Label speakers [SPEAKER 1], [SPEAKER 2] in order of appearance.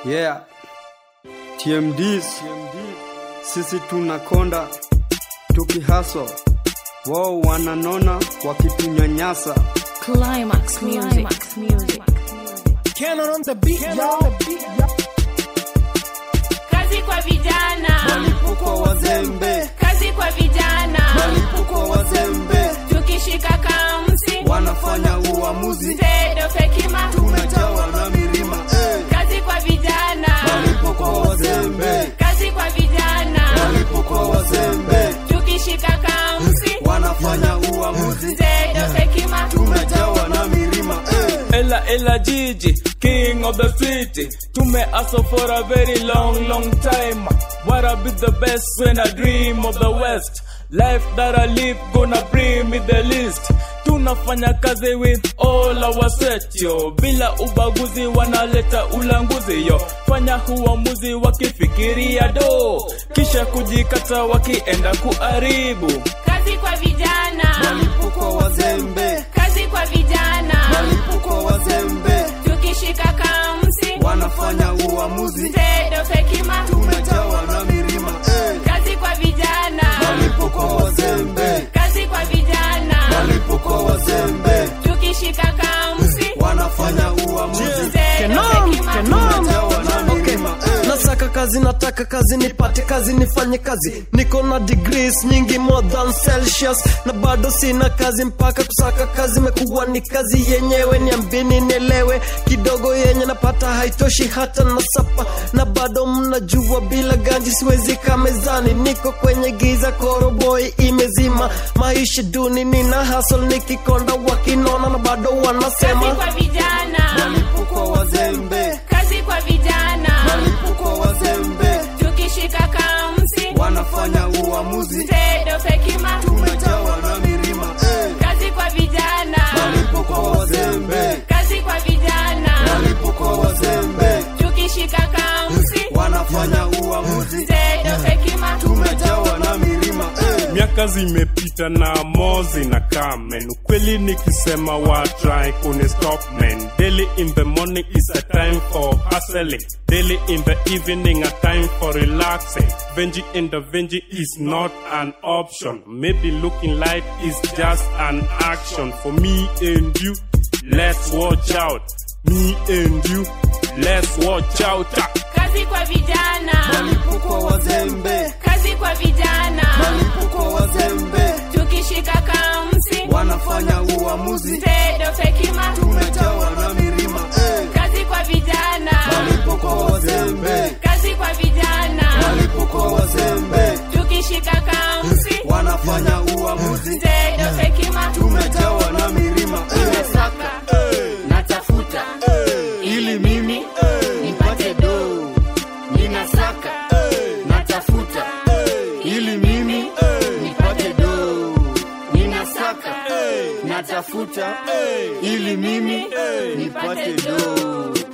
[SPEAKER 1] Yeah. TMDs. Sisi tunakonda tukihaso, wao wananona wakitunyanyasa.
[SPEAKER 2] Climax music. music.
[SPEAKER 3] Canon on the beat, y'all.
[SPEAKER 2] Kazi kwa vijana,
[SPEAKER 1] Malipuko wazembe,
[SPEAKER 2] kazi kwa vijana,
[SPEAKER 1] malipuko wazembe,
[SPEAKER 2] tukishika kamsi
[SPEAKER 1] wanafanya uamuzi,
[SPEAKER 2] tedo fekima,
[SPEAKER 1] tumejawa na milima. Eh.
[SPEAKER 2] kazi kwa vijana,
[SPEAKER 1] Malipuko wazembe,
[SPEAKER 2] kazi kwa vijana,
[SPEAKER 1] malipuko wazembe,
[SPEAKER 2] tukishika kamsi
[SPEAKER 1] wanafanya uamuzi,
[SPEAKER 2] tedo fekima,
[SPEAKER 1] tumejawa na milima. Eh.
[SPEAKER 4] Ella Ella Gigi, king of the city. Tume hustle for a very long, long time. Wanna be the best when I dream of the West. Life that I live gonna bring me the list. Tunafanya kazi with all our set yo, bila ubaguzi wanaleta ulanguzi yo. Fanya huamuzi wakifikiria do, kisha kujikata wakienda kuharibu.
[SPEAKER 2] kazi kwa vijana,
[SPEAKER 1] Malipuko wazembe,
[SPEAKER 2] kazi kwa vijana,
[SPEAKER 1] malipuko wazembe,
[SPEAKER 2] tukishika kamsi
[SPEAKER 1] wanafanya uamuzi,
[SPEAKER 2] tedo fekima,
[SPEAKER 1] tumejawa na milima. Eh.
[SPEAKER 2] kazi kwa vijana,
[SPEAKER 1] Malipuko wazembe,
[SPEAKER 2] kazi kwa vijana,
[SPEAKER 1] malipuko wazembe,
[SPEAKER 2] tukishika kamsi
[SPEAKER 1] wanafanya uamuzi,
[SPEAKER 2] tedo fekima,
[SPEAKER 1] tumejawa na milima. Eh.
[SPEAKER 3] nasaka kazi nataka kazi nipate kazi nifanye kazi niko na degrees nyingi more than celsius na bado sina kazi mpaka kusaka kazi mekuwa ni kazi yenyewe niambini nielewe kidogo yenye napata haitoshi hata na sapa na bado mnajua bila ganji siwezi kamezani niko kwenye giza koroboi imezima maisha duni nina hasol nikikonda wakinona na bado
[SPEAKER 2] kazi
[SPEAKER 3] wanasema
[SPEAKER 2] kwa vijana,
[SPEAKER 1] Malipuko wazembe,
[SPEAKER 2] kazi kwa vijana,
[SPEAKER 1] malipuko wazembe,
[SPEAKER 2] tukishika kamsi
[SPEAKER 1] wanafanya uamuzi,
[SPEAKER 2] tedo fekima,
[SPEAKER 1] tumejawa na milima. Eh.
[SPEAKER 2] kazi kwa vijana,
[SPEAKER 1] Malipuko wazembe,
[SPEAKER 2] kazi kwa vijana,
[SPEAKER 1] malipuko wazembe,
[SPEAKER 2] tukishika kamsi
[SPEAKER 1] wanafanya uamuzi,
[SPEAKER 2] tedo fekima,
[SPEAKER 1] tumejawa na milima. Eh.
[SPEAKER 5] miaka zimepita na mozi na kamen ukweli nikisema wa try kuni stop man daily in the morning is a time for hustling daily in the evening a time for relaxing venji in the venji is not an option maybe looking like is just an action for me and you let's watch out me and you let's watch out
[SPEAKER 2] kazi kwa vijana,
[SPEAKER 1] Malipuko wazembe,
[SPEAKER 2] kazi kwa vijana,
[SPEAKER 1] malipuko wazembe,
[SPEAKER 2] tukishika kamsi
[SPEAKER 1] wanafanya uamuzi,
[SPEAKER 2] tedo fekima,
[SPEAKER 1] tumejawa na milima. Eh.
[SPEAKER 2] kazi kwa vijana,
[SPEAKER 1] Malipuko wazembe,
[SPEAKER 2] kazi kwa vijana,
[SPEAKER 1] malipuko wazembe,
[SPEAKER 2] tukishika kamsi
[SPEAKER 1] wanafanya uamuzi,
[SPEAKER 2] tedo fekima,
[SPEAKER 1] tumejawa na milima. Eh.
[SPEAKER 6] Ninasaka, natafuta ili mimi nipate do. Ninasaka, natafuta ili mimi nipate do. Ninasaka, natafuta ili mimi nipate do.